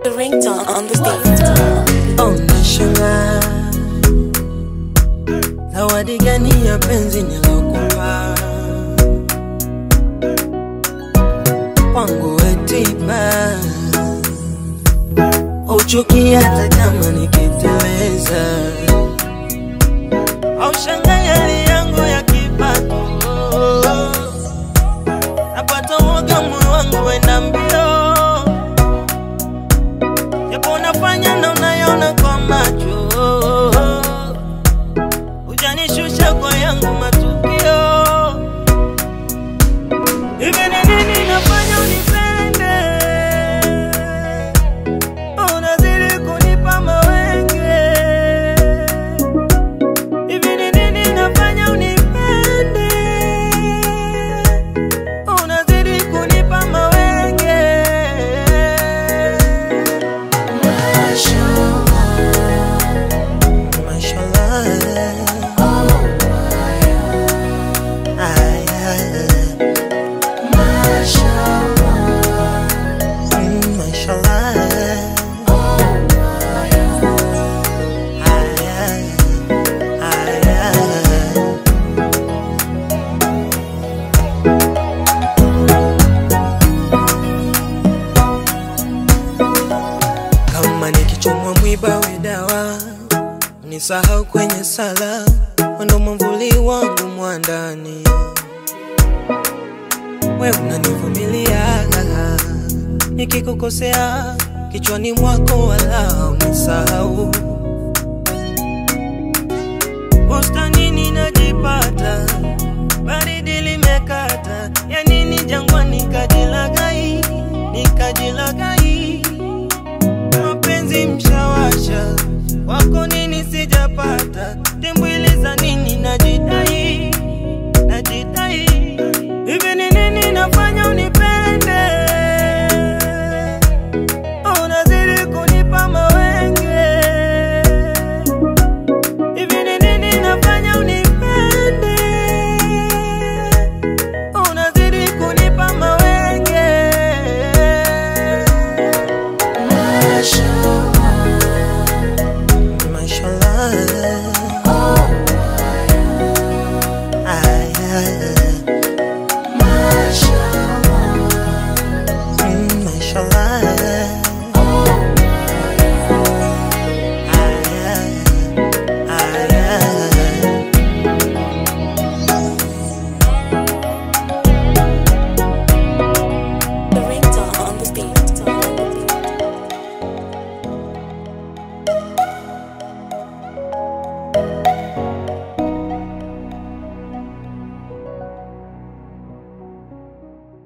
The ringtone on the stage. Unashangaa zawadi gani ya penzi nilokupa kwangu wetiba uchuki hata kama nikiteleza au shanga yali yangu ya kipato napata woga moyo wangu wenda mbio japo unafanya na unayona kwa macho ujanishusha kwa yangu matukio hivi ni nini nafanya unipende unazidi kunipa mawenge hivi ni nini nafanya unipende unazidi kunipa mawenge Mashallah. Ay, ay, mm, mashallah. Ay, ay, ay, ay. kama nikichomwa mwiba we dawa nisahau kwenye sala wendo mwamvuli wangu mwandani we unanivumilia nikikukosea kichwani mwako wala unisahau bustanini najipata baridi limekata ya nini jangwani nikajilagai nikajilagai